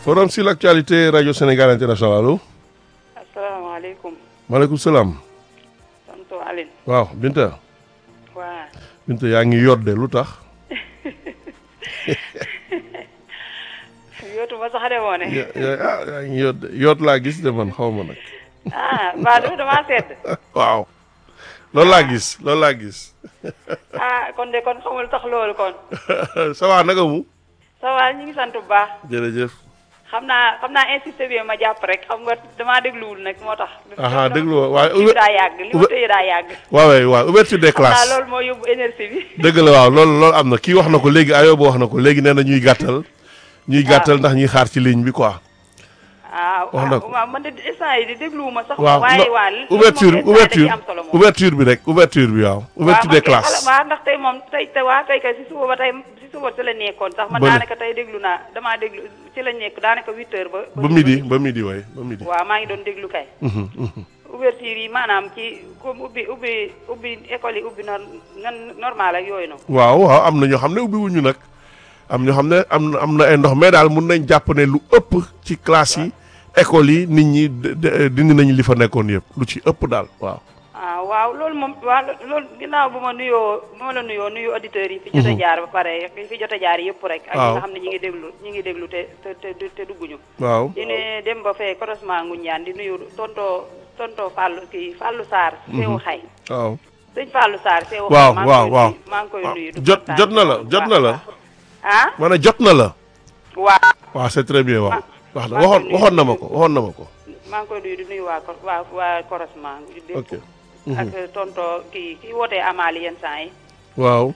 forum sur l'actualité radio Sénégal international allo. asalaamaaleykum. maaleykum salaam. tonton Aline. waaw Binta. waa Binta yaa ngi yodde lu tax. yootu ma sax de moo ne. ya- ya- ah yaa ngi yodde yoot laa gis de man xaw ma nag. ah mbaa du damaa sedd. waaw. loolu laa gis loolu laa gis. ah kon de kon xamul tax loolu kon. ça va naka mu. ça va ñu ngi sant bu baax. jërëjëf. xam naa xam naa insisté bi ma jàpp rek xam nga damaa dégluwul nag moo tax. aha déglu woo waaye li daa yàgg li ma ube- tëye daa yàgg. waaw waay waaw ouverture des xam naa classes. loolu moo yóbbu énergie bi. dëgg la waaw loolu loolu am na kii wax na ko léegi Ayoba wax na ko léegi nee na ñuy gàttal. ñuy gàttal ndax ñuy xaar ci ligne bi quoi. ah wax na ko. waaw man de instant yi di dégluwuma sax. waaw waaye non, waa li ouverture moom instant ouverture yi da ciy am solo moom. ouverture bi rek ouverture bi waaw. ouverture des classes. waaw ndax tey moom tey te waa tey kay si suba ba tey si suba si la nekkoon sax man Bële. daanaka tey déglu naa damaa déglu ci la nekk daanaka huit heures ba. ba midi ba midi waay ba midi. waaw maa ngi doon déglu kay. Mhm, mhm. ouverture yi maanaam ci comme ubbi ubbi ubbi école yi ubbi nor nan normal ak yooyu noonu. waaw waaw am na ñoo xam ne ubbi wuñu nag am ñoo xam ne am na am na ay ndox mais daal mun nañ jàpp ne lu ëpp ci classe yi école yi nit ñi de- de- dindi nañu li fa nekkoon yëpp lu ci ëpp daal waaw. ah waaw loolu moom waaw loolu ginnaaw bu ma nuyoo bu ma la nuyoo nuyu auditeurs yi. fi jot a jaar ba pare fi jot a jaar yëpp rek. ak ñi waaw nga xam ne ñi ngi déglu ñi ngi déglu te te te te dugguñu. waaw di ne dem ba fee croisement Ngoundiane di nuyu tonto tonto Fallou kii Fallou Sarr. Seewu xay waaw. sëñ Fallou Sarr Seewu waaw xay. waaw waaw maa ngi koy nuyu du jot kontaan jot na la bu jot baax na a la baax. ah ma ne jot na la. waaw waaw c'est très bien waaw. Ma- wax na maa ngi waxoon nuyu. waxoon na ma ko waxoon na ma ko. maa ngi koy nuyu di nuyu waa Cor- waa waa croisement. dépp. ok ak tonto kii kii wootee Amali yenn saa yi. waaw.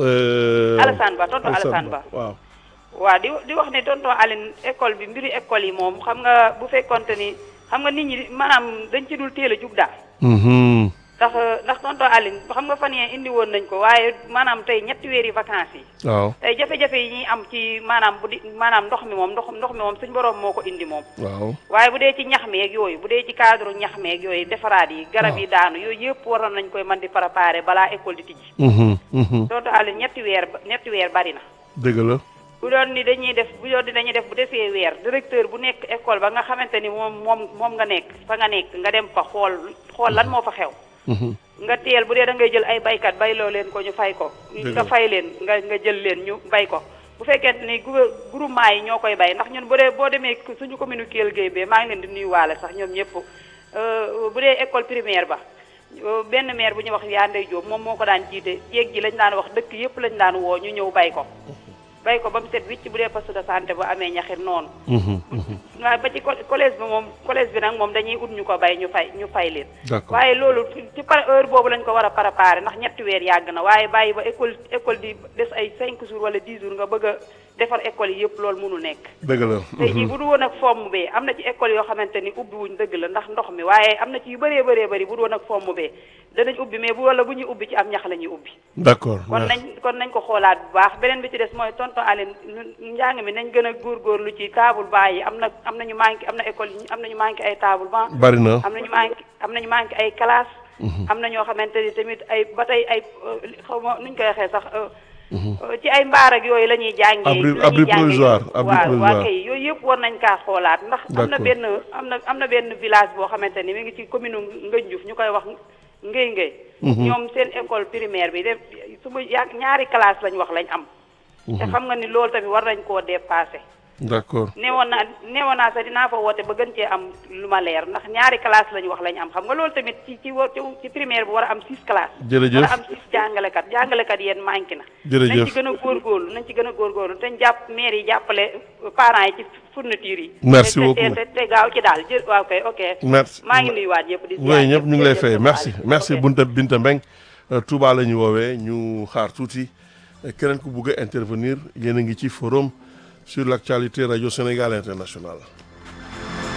euh, Alassane Ba tonto Alassane Ba. waaw. waaw di di wax ne tonton Aline école bi mbiru école yi moom xam nga bu fekkonte ni xam nga nit ñi maanaam dañ ci dul teel a jug daal. Mhm. ndax ndax tonton Aline xam nga fan yee indi woon nañ ko waaye maanaam tey ñetti weeri vacances yi. waaw tey jafe-jafe yi ñuy am ci maanaam bu di maanaam ndox mi moom ndox ndox mi moom suñ borom moo ko indi moom. waaw. waaye bu dee ci ñax meeg yooyu bu dee ci cadre ñax meeg yooyu defaraat yi garab yi daanu yooyu yëpp waroon nañ koy mën di préparer balaa école di tijji. Mhm, mhm. tonton Aline ñetti weer ba ñetti weer bari na. dëgg la. bu doon ni dañuy def bu doon ni dañuy def bu desee weer directeur bu nekk école ba nga xamante ni moom moom moom nga nekk fa nga nekk nga dem fa xool xool lan moo fa xew Mhm. nga teel bu dee da ngay jël ay baykat bayloo leen ko ñu fay ko Dëgg nga la. fay leen nga nga jël leen ñu bay ko bu fekkente ni gouver- groupement yi ñoo koy bay ndax ñun bu dee boo demee suñu commune Kelle Gueye bee maa ngi leen di nuyuwaale sax ñoom ñëpp euh, bu dee école primaire ba euh, benn maire bu ñuy wax yaa Ndey Jóob moom moo ko daan jiite jéeg ji lañ daan wax dëkk yëpp lañ daan woo ñu ñëw bay ko bay ko ba mu set wicc bu dee poste de santé ba amee ñaxit noonu Mhm, mhm. waaye ba ci co- collège bi moom collège bi nag moom dañuy ut ñu ko bay ñu fay ñu fay leen d'accord waaye loolu ci par heure boobu lañ ko war a préparer ndax ñetti weer yàgg na waaye bàyyi ba école école di des ay 5 jours wala 10 jours nga bëgg a defar école yi yëpp loolu mënu nekk dëgg la. tey jii bu du woon ak fomm bee am na ci école yoo xamante ni ubbi wuñ dëgg la ndax ndox mi waaye am na ci yu bëree bëree bëri bu du woon ak fomm bee danañ ubbi mais bu wala bu ñuy ubbi ci am ñax la ñuy ubbi d'accord. kon merci. nañ kon nañ ko xoolaat bu baax beneen bi ci des mooy tonton Aline ñun njàng mi nañ gën a góorgóorlu ci table banc yi am na am na ñu manqué am na école yi am na ñu manqué ay table banc bari na. am na ñu manqué am na ñu manqué ay classe am na ñoo xamante ni tamit ay ba tey ay euh, xaw ma nuñ koy waxee sax euh, euh, ci ay mbaar ak yooyu la ñuy jàngee Abri- la ñuy abri jàngee provisoire, yooyu. abri waaw provisoire. waa kay yooyu yëpp war nañ kaa xoolaat ndax am na D'accord. benn am na am na benn village boo xamante ni mi ngi ci commune Ngënjuf ñu koy wax Ngéy Ngéy ñoom seen école primaire bi def su ma ya ñaari classe lañ wax lañ am te xam nga ni loolu tamit war nañ koo dépassé d'accord. neewoon naa neewoon naa sax dinaa fa woote ba gën cee am lu ma leer ndax ñaari classe lañu wax lañ am xam nga loolu tamit ci ci wa- ci- ci primaire bi war a am six classes Jërëjëf. war a am six jàngalekat jàngalekat yéen manqué na Jërëjëf. nañ ci gën a góorgóorlu nañ ci gën a góorgóorlu te ñu jàpp maire yi jàppale euh, parents yi ci fourniture yi Merci te- te- beaucoup. te te gaaw ci daal jë waaw kay ok merci. maa ngi nuyuwaat ñëpp di oui ñëpp ñu ngi lay jërëjëf fay Papa merci Aliou. merci Ok. Bunta Binta Mbeng Euh, Touba la ñu woowee ñu xaar tuuti Euh, keneen ku bugg a intervenir yéen a ngi ci forum sur l'actualité radio Sénégal international